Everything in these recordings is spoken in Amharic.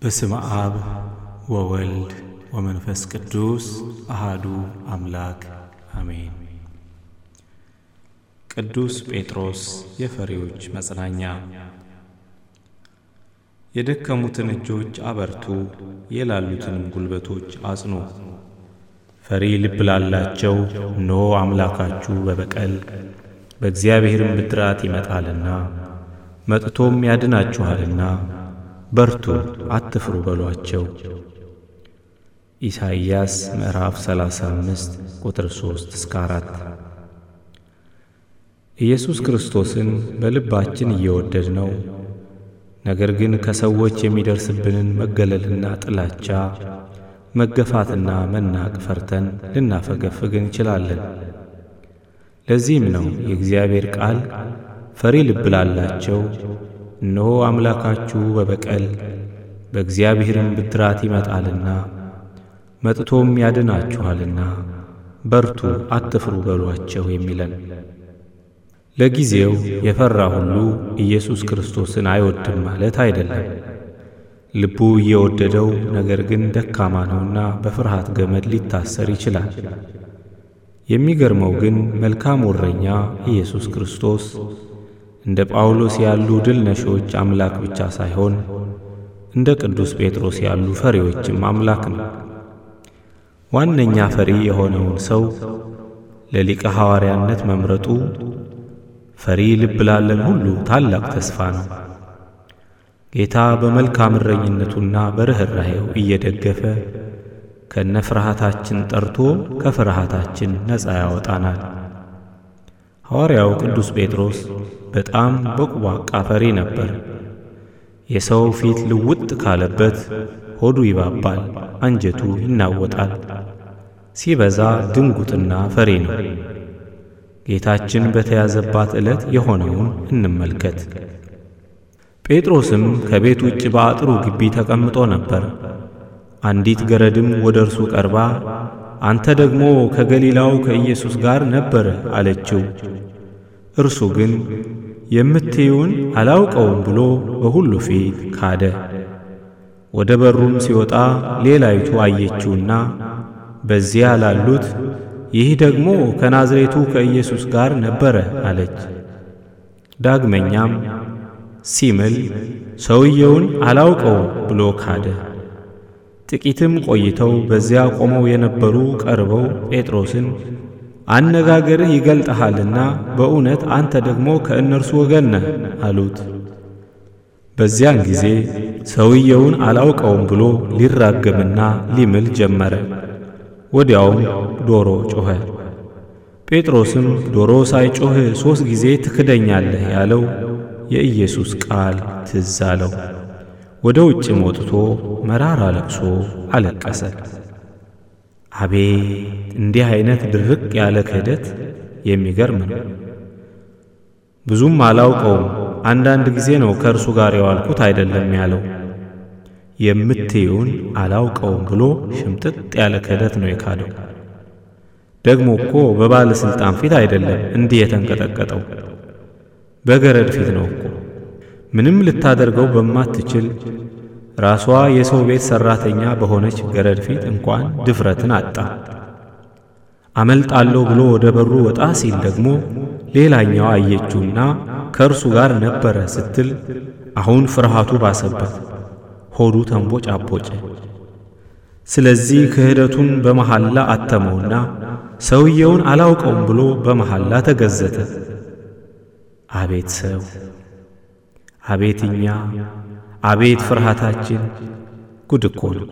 በስመ አብ ወወልድ ወመንፈስ ቅዱስ አሃዱ አምላክ አሜን። ቅዱስ ጴጥሮስ የፈሪዎች መጽናኛ። የደከሙትን እጆች አበርቱ፣ የላሉትንም ጉልበቶች አጽኑ። ፈሪ ልብ ላላቸው እነሆ አምላካችሁ በበቀል በእግዚአብሔርም ብድራት ይመጣልና መጥቶም ያድናችኋልና በርቱ አትፍሩ በሏቸው። ኢሳይያስ ምዕራፍ 35 ቁጥር 3 እስከ 4። ኢየሱስ ክርስቶስን በልባችን እየወደድ ነው። ነገር ግን ከሰዎች የሚደርስብንን መገለልና ጥላቻ፣ መገፋትና መናቅ ፈርተን ልናፈገፍግ እንችላለን። ለዚህም ነው የእግዚአብሔር ቃል ፈሪ ልብ ላላቸው እነሆ አምላካችሁ በበቀል በእግዚአብሔርም ብድራት ይመጣልና መጥቶም ያድናችኋልና በርቱ አትፍሩ በሏቸው የሚለን። ለጊዜው የፈራ ሁሉ ኢየሱስ ክርስቶስን አይወድም ማለት አይደለም። ልቡ እየወደደው ነገር ግን ደካማ ነውና በፍርሃት ገመድ ሊታሰር ይችላል። የሚገርመው ግን መልካም እረኛ ኢየሱስ ክርስቶስ እንደ ጳውሎስ ያሉ ድል ነሾች አምላክ ብቻ ሳይሆን እንደ ቅዱስ ጴጥሮስ ያሉ ፈሪዎችም አምላክ ነው። ዋነኛ ፈሪ የሆነውን ሰው ለሊቀ ሐዋርያነት መምረጡ ፈሪ ልብ ላለን ሁሉ ታላቅ ተስፋ ነው። ጌታ በመልካም እረኝነቱና በርኅራኄው እየደገፈ ከነ ፍርሃታችን ጠርቶ ከፍርሃታችን ነፃ ያወጣናል። ሐዋርያው ቅዱስ ጴጥሮስ በጣም በቁባቃ ፈሪ ነበር። የሰው ፊት ልውጥ ካለበት ሆዱ ይባባል፣ አንጀቱ ይናወጣል። ሲበዛ ድንጉጥና ፈሪ ነው። ጌታችን በተያዘባት ዕለት የሆነውን እንመልከት። ጴጥሮስም ከቤት ውጭ በአጥሩ ግቢ ተቀምጦ ነበር። አንዲት ገረድም ወደ እርሱ ቀርባ አንተ ደግሞ ከገሊላው ከኢየሱስ ጋር ነበረ አለችው። እርሱ ግን የምትይውን አላውቀውም ብሎ በሁሉ ፊት ካደ። ወደ በሩም ሲወጣ ሌላይቱ አየችውና በዚያ ላሉት ይህ ደግሞ ከናዝሬቱ ከኢየሱስ ጋር ነበረ አለች። ዳግመኛም ሲምል ሰውየውን አላውቀውም ብሎ ካደ። ጥቂትም ቆይተው በዚያ ቆመው የነበሩ ቀርበው ጴጥሮስን አነጋገርህ ይገልጥሃልና በእውነት አንተ ደግሞ ከእነርሱ ወገን ነህ አሉት። በዚያን ጊዜ ሰውየውን አላውቀውም ብሎ ሊራገምና ሊምል ጀመረ። ወዲያውም ዶሮ ጮኸ። ጴጥሮስም ዶሮ ሳይጮህ ሦስት ጊዜ ትክደኛለህ ያለው የኢየሱስ ቃል ትዝ አለው። ወደ ውጭም ወጥቶ መራራ ለቅሶ አለቀሰ። አቤት እንዲህ አይነት ድርቅ ያለ ክህደት የሚገርም ነው። ብዙም አላውቀውም፣ አንዳንድ ጊዜ ነው ከእርሱ ጋር የዋልኩት አይደለም ያለው። የምትዩን አላውቀውም ብሎ ሽምጥጥ ያለ ክህደት ነው የካደው። ደግሞ እኮ በባለሥልጣን ፊት አይደለም እንዲህ የተንቀጠቀጠው፣ በገረድ ፊት ነው እኮ ምንም ልታደርገው በማትችል ራሷ የሰው ቤት ሠራተኛ በሆነች ገረድ ፊት እንኳን ድፍረትን አጣ። አመልጣለሁ ብሎ ወደ በሩ ወጣ ሲል ደግሞ ሌላኛዋ አየችውና ከእርሱ ጋር ነበረ ስትል አሁን ፍርሃቱ ባሰበት፣ ሆዱ ተንቦጫቦጨ። ስለዚህ ክህደቱን በመሐላ አተመውና ሰውየውን አላውቀውም ብሎ በመሐላ ተገዘተ። አቤት ሰው አቤት እኛ አቤት ፍርሃታችን! ጉድ እኮ ነው።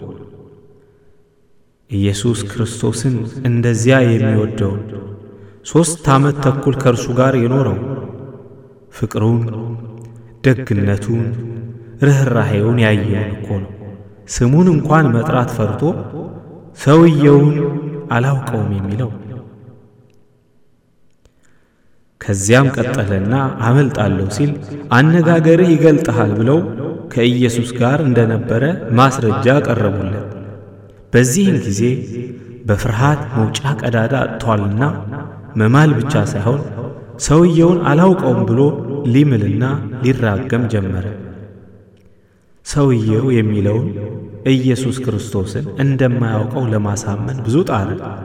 ኢየሱስ ክርስቶስን እንደዚያ የሚወደውን ሦስት ዓመት ተኩል ከእርሱ ጋር የኖረው ፍቅሩን፣ ደግነቱን፣ ርኅራኄውን ያየውን እኮ ነው። ስሙን እንኳን መጥራት ፈርቶ ሰውየውን አላውቀውም የሚለው ከዚያም ቀጠለና አመልጣለሁ ሲል አነጋገርህ ይገልጥሃል ብለው ከኢየሱስ ጋር እንደነበረ ማስረጃ ቀረቡለት። በዚህም ጊዜ በፍርሃት መውጫ ቀዳዳ አጥቷልና መማል ብቻ ሳይሆን ሰውየውን አላውቀውም ብሎ ሊምልና ሊራገም ጀመረ። ሰውየው የሚለውን ኢየሱስ ክርስቶስን እንደማያውቀው ለማሳመን ብዙ ጣረ።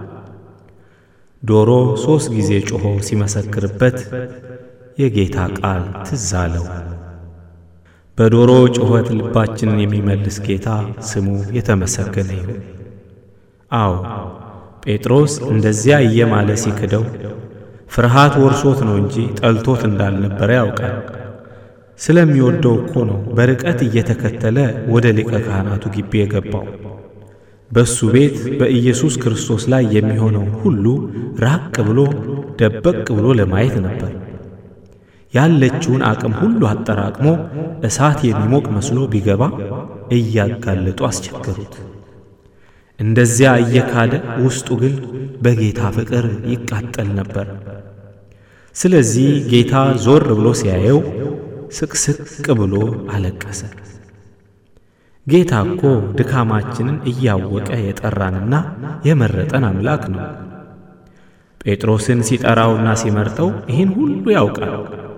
ዶሮ ሦስት ጊዜ ጮኾ ሲመሰክርበት የጌታ ቃል ትዝ አለው። በዶሮ ጩኸት ልባችንን የሚመልስ ጌታ ስሙ የተመሰገነ ይሁን። አዎ ጴጥሮስ እንደዚያ እየማለ ሲክደው ፍርሃት ወርሶት ነው እንጂ ጠልቶት እንዳልነበረ ያውቃል። ስለሚወደው እኮ ነው በርቀት እየተከተለ ወደ ሊቀ ካህናቱ ግቢ የገባው። በእሱ ቤት በኢየሱስ ክርስቶስ ላይ የሚሆነውን ሁሉ ራቅ ብሎ ደበቅ ብሎ ለማየት ነበር። ያለችውን አቅም ሁሉ አጠራቅሞ እሳት የሚሞቅ መስሎ ቢገባ እያጋለጡ አስቸገሩት። እንደዚያ እየካደ ውስጡ ግን በጌታ ፍቅር ይቃጠል ነበር። ስለዚህ ጌታ ዞር ብሎ ሲያየው ስቅስቅ ብሎ አለቀሰ። ጌታ እኮ ድካማችንን እያወቀ የጠራንና የመረጠን አምላክ ነው። ጴጥሮስን ሲጠራውና ሲመርጠው ይህን ሁሉ ያውቃል።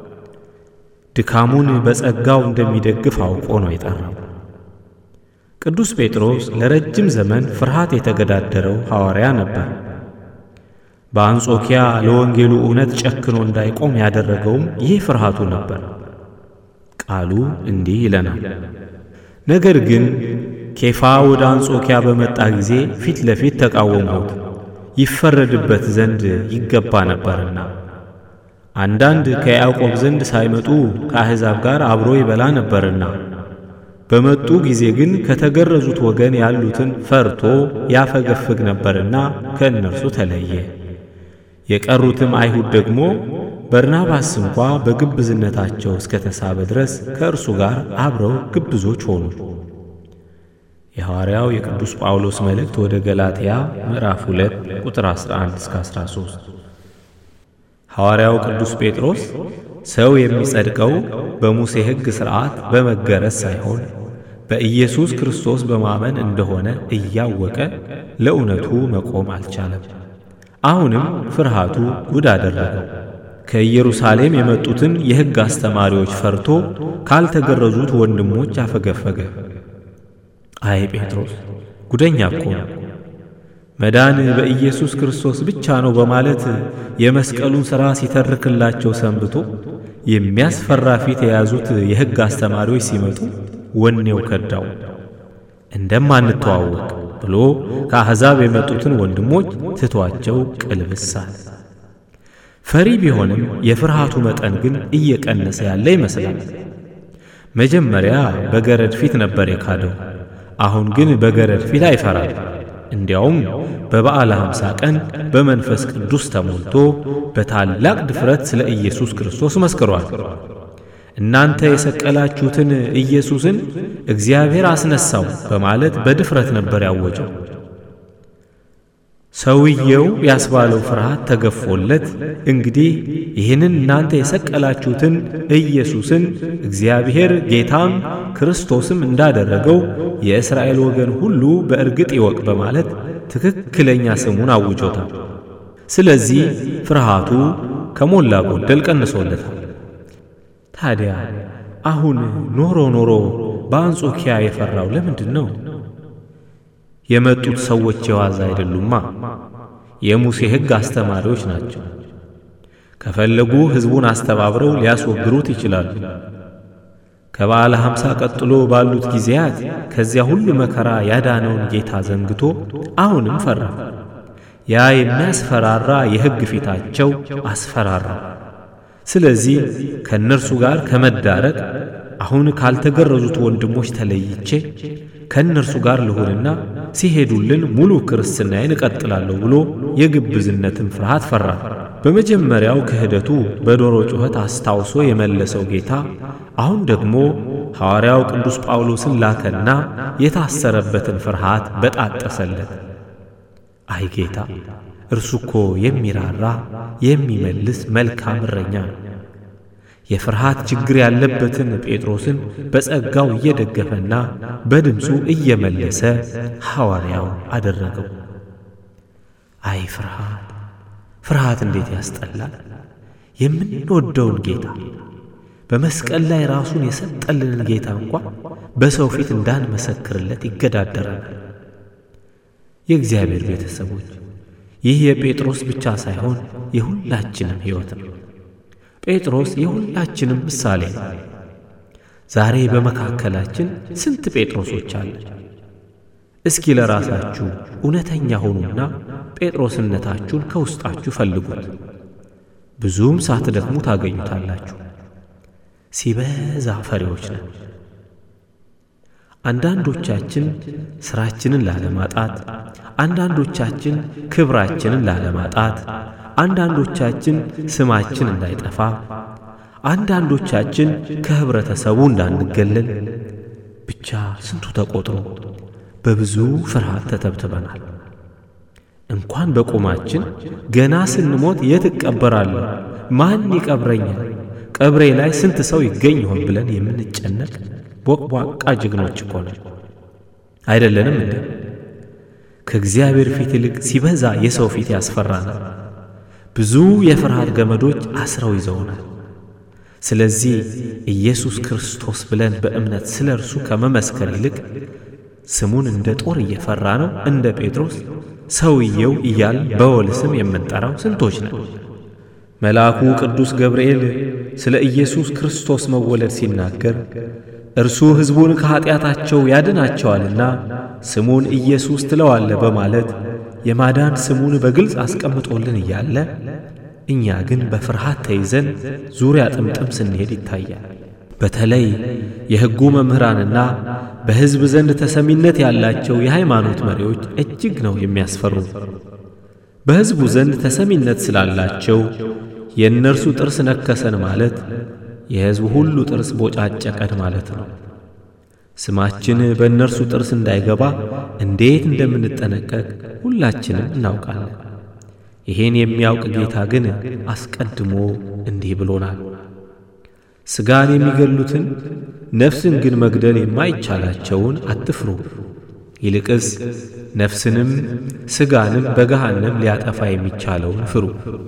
ድካሙን በጸጋው እንደሚደግፍ አውቆ ነው የጠራው። ቅዱስ ጴጥሮስ ለረጅም ዘመን ፍርሃት የተገዳደረው ሐዋርያ ነበር። በአንጾኪያ ለወንጌሉ እውነት ጨክኖ እንዳይቆም ያደረገውም ይህ ፍርሃቱ ነበር። ቃሉ እንዲህ ይለናል። ነገር ግን ኬፋ ወደ አንጾኪያ በመጣ ጊዜ ፊት ለፊት ተቃወምሁት፣ ይፈረድበት ዘንድ ይገባ ነበርና። አንዳንድ ከያዕቆብ ዘንድ ሳይመጡ ከአሕዛብ ጋር አብሮ ይበላ ነበርና። በመጡ ጊዜ ግን ከተገረዙት ወገን ያሉትን ፈርቶ ያፈገፍግ ነበርና ከእነርሱ ተለየ። የቀሩትም አይሁድ ደግሞ በርናባስ እንኳ በግብዝነታቸው እስከ ተሳበ ድረስ ከእርሱ ጋር አብረው ግብዞች ሆኑ። የሐዋርያው የቅዱስ ጳውሎስ መልእክት ወደ ገላትያ ምዕራፍ 2 ቁጥር 11 እስከ 13። ሐዋርያው ቅዱስ ጴጥሮስ ሰው የሚጸድቀው በሙሴ ሕግ ሥርዓት በመገረዝ ሳይሆን በኢየሱስ ክርስቶስ በማመን እንደሆነ እያወቀ ለእውነቱ መቆም አልቻለም። አሁንም ፍርሃቱ ጉድ አደረገው። ከኢየሩሳሌም የመጡትን የሕግ አስተማሪዎች ፈርቶ ካልተገረዙት ወንድሞች አፈገፈገ። አይ ጴጥሮስ ጉደኛ እኮ ነው። መዳን በኢየሱስ ክርስቶስ ብቻ ነው በማለት የመስቀሉን ሥራ ሲተርክላቸው ሰንብቶ የሚያስፈራ ፊት የያዙት የሕግ አስተማሪዎች ሲመጡ ወኔው ከዳው። እንደማንተዋወቅ ብሎ ከአሕዛብ የመጡትን ወንድሞች ትቷቸው ቅልብሳል። ፈሪ ቢሆንም የፍርሃቱ መጠን ግን እየቀነሰ ያለ ይመስላል። መጀመሪያ በገረድ ፊት ነበር የካደው። አሁን ግን በገረድ ፊት አይፈራም። እንዲያውም በበዓለ ሐምሳ ቀን በመንፈስ ቅዱስ ተሞልቶ በታላቅ ድፍረት ስለ ኢየሱስ ክርስቶስ መስክሯል። እናንተ የሰቀላችሁትን ኢየሱስን እግዚአብሔር አስነሳው በማለት በድፍረት ነበር ያወጀው። ሰውየው ያስባለው ፍርሃት ተገፎለት እንግዲህ ይህንን እናንተ የሰቀላችሁትን ኢየሱስን እግዚአብሔር ጌታም ክርስቶስም እንዳደረገው የእስራኤል ወገን ሁሉ በእርግጥ ይወቅ በማለት ትክክለኛ ስሙን አውጆታል። ስለዚህ ፍርሃቱ ከሞላ ጎደል ቀንሶለታል። ታዲያ አሁን ኖሮ ኖሮ በአንጾኪያ የፈራው ለምንድን ነው? የመጡት ሰዎች የዋዛ አይደሉማ። የሙሴ ሕግ አስተማሪዎች ናቸው። ከፈለጉ ሕዝቡን አስተባብረው ሊያስወግሩት ይችላሉ። ከበዓለ ሐምሳ ቀጥሎ ባሉት ጊዜያት ከዚያ ሁሉ መከራ ያዳነውን ጌታ ዘንግቶ አሁንም ፈራ። ያ የሚያስፈራራ የሕግ ፊታቸው አስፈራራ። ስለዚህ ከእነርሱ ጋር ከመዳረቅ አሁን ካልተገረዙት ወንድሞች ተለይቼ ከእነርሱ ጋር ልሆንና ሲሄዱልን ሙሉ ክርስትናዬን እቀጥላለሁ ብሎ የግብዝነትን ፍርሃት ፈራ። በመጀመሪያው ክህደቱ በዶሮ ጩኸት አስታውሶ የመለሰው ጌታ አሁን ደግሞ ሐዋርያው ቅዱስ ጳውሎስን ላከና የታሰረበትን ፍርሃት በጣጠሰለት። አይ ጌታ እርሱ እኮ የሚራራ የሚመልስ መልካም እረኛ ነው። የፍርሃት ችግር ያለበትን ጴጥሮስን በጸጋው እየደገፈና በድምፁ እየመለሰ ሐዋርያው አደረገው። አይ ፍርሃት ፍርሃት እንዴት ያስጠላል! የምንወደውን ጌታ በመስቀል ላይ ራሱን የሰጠልንን ጌታ እንኳ በሰው ፊት እንዳንመሰክርለት ይገዳደረናል። የእግዚአብሔር ቤተሰቦች ይህ የጴጥሮስ ብቻ ሳይሆን የሁላችንም ሕይወት ነው። ጴጥሮስ የሁላችንም ምሳሌ ነው። ዛሬ በመካከላችን ስንት ጴጥሮሶች አለ? እስኪ ለራሳችሁ እውነተኛ ሆኑና ጴጥሮስነታችሁን ከውስጣችሁ ፈልጉት። ብዙም ሳትደክሙ ታገኙታላችሁ። ሲበዛ ፈሪዎች ነን። አንዳንዶቻችን ሥራችንን ላለማጣት፣ አንዳንዶቻችን ክብራችንን ላለማጣት፣ አንዳንዶቻችን ስማችን እንዳይጠፋ፣ አንዳንዶቻችን ከኅብረተሰቡ እንዳንገለል፣ ብቻ ስንቱ ተቆጥሮ በብዙ ፍርሃት ተተብትበናል። እንኳን በቁማችን ገና ስንሞት የት እቀበራለሁ? ማን ይቀብረኛል? ቀብሬ ላይ ስንት ሰው ይገኝ ይሆን ብለን የምንጨነቅ ቦቅቧቃ ጀግኖች እኮ ነን። አይደለንም እንዴ? ከእግዚአብሔር ፊት ይልቅ ሲበዛ የሰው ፊት ያስፈራናል። ብዙ የፍርሃት ገመዶች አስረው ይዘውናል። ስለዚህ ኢየሱስ ክርስቶስ ብለን በእምነት ስለ እርሱ ከመመስከር ይልቅ ስሙን እንደ ጦር እየፈራ ነው እንደ ጴጥሮስ ሰውየው እያል በወል ስም የምንጠራው ስንቶች ነን? መልአኩ ቅዱስ ገብርኤል ስለ ኢየሱስ ክርስቶስ መወለድ ሲናገር እርሱ ሕዝቡን ከኀጢአታቸው ያድናቸዋልና ስሙን ኢየሱስ ትለዋለ በማለት የማዳን ስሙን በግልጽ አስቀምጦልን እያለ እኛ ግን በፍርሃት ተይዘን ዙሪያ ጥምጥም ስንሄድ ይታያል። በተለይ የሕጉ መምህራንና በሕዝብ ዘንድ ተሰሚነት ያላቸው የሃይማኖት መሪዎች እጅግ ነው የሚያስፈሩ። በሕዝቡ ዘንድ ተሰሚነት ስላላቸው የእነርሱ ጥርስ ነከሰን ማለት የሕዝቡ ሁሉ ጥርስ ቦጫጨቀን ማለት ነው። ስማችን በእነርሱ ጥርስ እንዳይገባ እንዴት እንደምንጠነቀቅ ሁላችንም እናውቃለን። ይሄን የሚያውቅ ጌታ ግን አስቀድሞ እንዲህ ብሎናል። ሥጋን የሚገሉትን ነፍስን ግን መግደል የማይቻላቸውን አትፍሩ፣ ይልቅስ ነፍስንም ሥጋንም በገሃነም ሊያጠፋ የሚቻለውን ፍሩ።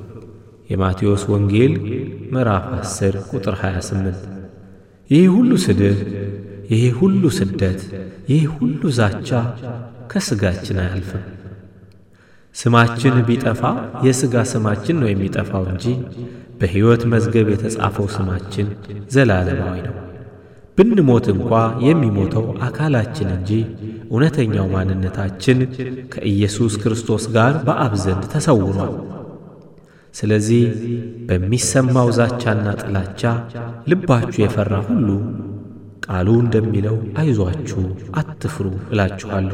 የማቴዎስ ወንጌል ምዕራፍ 10 ቁጥር 28። ይህ ሁሉ ስድብ፣ ይህ ሁሉ ስደት፣ ይህ ሁሉ ዛቻ ከሥጋችን አያልፍም። ስማችን ቢጠፋ የሥጋ ስማችን ነው የሚጠፋው እንጂ በሕይወት መዝገብ የተጻፈው ስማችን ዘላለማዊ ነው። ብንሞት እንኳ የሚሞተው አካላችን እንጂ እውነተኛው ማንነታችን ከኢየሱስ ክርስቶስ ጋር በአብ ዘንድ ተሰውሯል። ስለዚህ በሚሰማው ዛቻና ጥላቻ ልባችሁ የፈራ ሁሉ ቃሉ እንደሚለው አይዟችሁ፣ አትፍሩ እላችኋለሁ።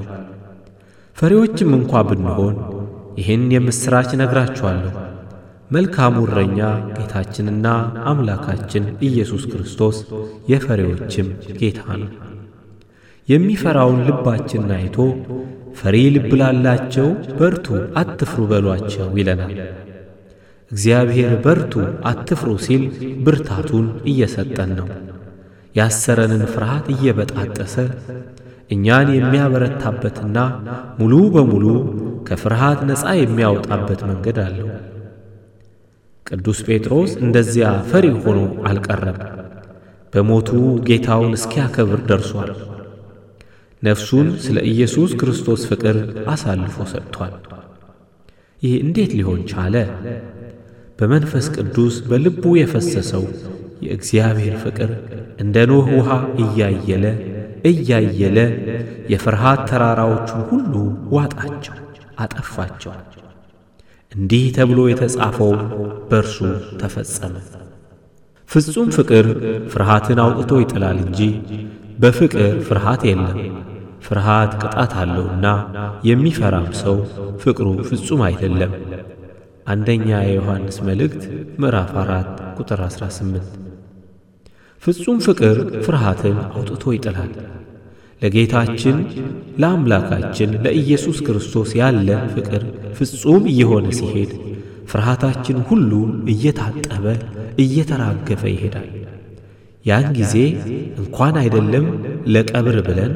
ፈሪዎችም እንኳ ብንሆን ይህን የምሥራች ነግራችኋለሁ። መልካሙ እረኛ ጌታችንና አምላካችን ኢየሱስ ክርስቶስ የፈሪዎችም ጌታ ነው። የሚፈራውን ልባችንን አይቶ ፈሪ ልብ ላላቸው በርቱ፣ አትፍሩ በሏቸው ይለናል። እግዚአብሔር በርቱ፣ አትፍሩ ሲል ብርታቱን እየሰጠን ነው። ያሰረንን ፍርሃት እየበጣጠሰ እኛን የሚያበረታበትና ሙሉ በሙሉ ከፍርሃት ነፃ የሚያወጣበት መንገድ አለው። ቅዱስ ጴጥሮስ እንደዚያ ፈሪ ሆኖ አልቀረም። በሞቱ ጌታውን እስኪያከብር ደርሷል። ነፍሱን ስለ ኢየሱስ ክርስቶስ ፍቅር አሳልፎ ሰጥቷል። ይህ እንዴት ሊሆን ቻለ? በመንፈስ ቅዱስ በልቡ የፈሰሰው የእግዚአብሔር ፍቅር እንደ ኖህ ውሃ እያየለ እያየለ የፍርሃት ተራራዎቹን ሁሉ ዋጣቸው፣ አጠፋቸው። እንዲህ ተብሎ የተጻፈው በእርሱ ተፈጸመ። ፍጹም ፍቅር ፍርሃትን አውጥቶ ይጥላል እንጂ በፍቅር ፍርሃት የለም። ፍርሃት ቅጣት አለውና የሚፈራም ሰው ፍቅሩ ፍጹም አይደለም። አንደኛ የዮሐንስ መልእክት ምዕራፍ 4 ቁጥር 18። ፍጹም ፍቅር ፍርሃትን አውጥቶ ይጥላል። ለጌታችን ለአምላካችን ለኢየሱስ ክርስቶስ ያለን ፍቅር ፍጹም እየሆነ ሲሄድ ፍርሃታችን ሁሉ እየታጠበ እየተራገፈ ይሄዳል። ያን ጊዜ እንኳን አይደለም ለቀብር ብለን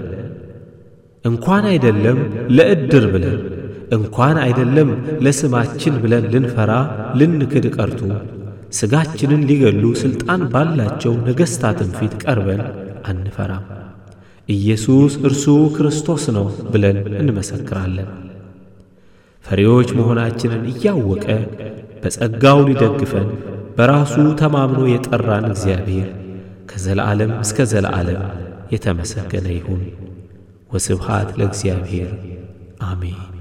እንኳን አይደለም ለዕድር ብለን እንኳን አይደለም ለስማችን ብለን ልንፈራ ልንክድ ቀርቶ ሥጋችንን ሊገሉ ሥልጣን ባላቸው ነገሥታትን ፊት ቀርበን አንፈራም። ኢየሱስ እርሱ ክርስቶስ ነው ብለን እንመሰክራለን። ፈሪዎች መሆናችንን እያወቀ በጸጋው ሊደግፈን በራሱ ተማምኖ የጠራን እግዚአብሔር ከዘለዓለም እስከ ዘለዓለም የተመሰገነ ይሁን። ወስብሃት ለእግዚአብሔር አሜን።